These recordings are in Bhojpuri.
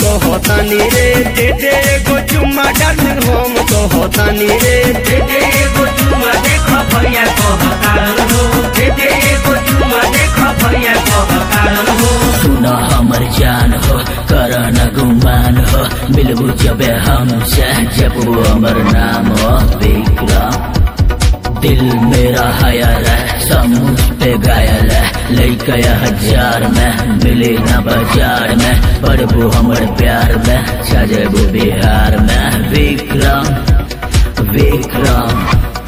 कहतानी रे दे दे एगो चुम्मा डार्लिंग हम कहतानी रे दे दे एगो चुम्मा देख भैया कहतारन हो दे दे एगो चुम्मा देख भैया कहतारन हो सुन हमर जान हो कर न गुमान हो मिलबू जब हमसे जब वो हमर नाम हो विक्रम दिल मेरा हायल है समूह पे घायल है लैके हजार में मिले न बाजार में पड़बू हमर प्यार में सजबू बिहार में विक्रम विक्रम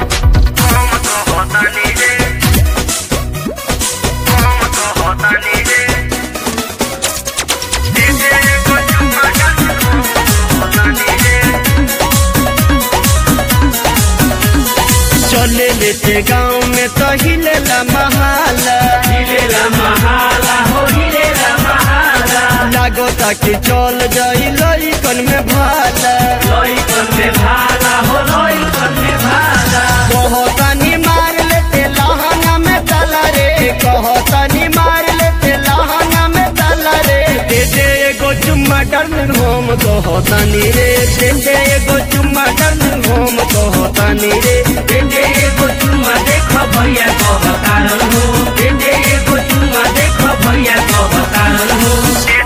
चले लेते गाँव में तो हिलेला महाला हिलेला महाला हो हिलेला महाला लागो ताकि चल जाई लइकन में भाला लइकन में भाला हो लइकन में भाला कहतानी मार लेते लहंगा में ताला रे कहतानी मार लेते लहंगा में ताला रे दे दे एगो चुम्मा डार्लिंग हम कहतानी रे दे दे एगो चुम्मा डार्लिंग हम कहतानी रे दे दे एगो चुम्मा देख भैया कहतारन हो दे दे एगो चुम्मा देख भैया कहतारन हो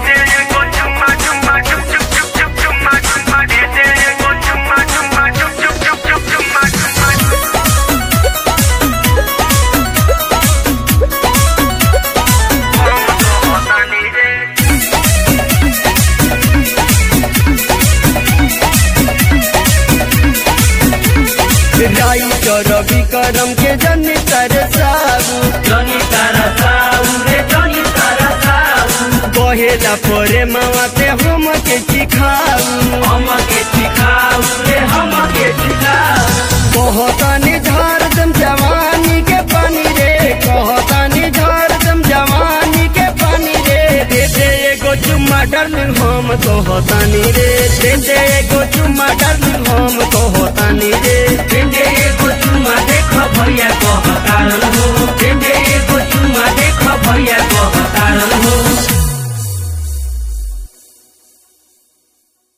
राइटर विक्रम के जन तरसाबू जनी तारा साऊ रे जनी तारा साऊ कहेला परे माते हम के सिखाऊ हम के सिखाऊ रे हम के सिखाऊ कहतानी झार दम जवानी के पानी रे कहतानी झार दम जवानी के पानी रे दे दे एगो चुम्मा डार्लिंग हम कहतानी रे दे दे एगो चुम्मा डार्लिंग हम कहतानी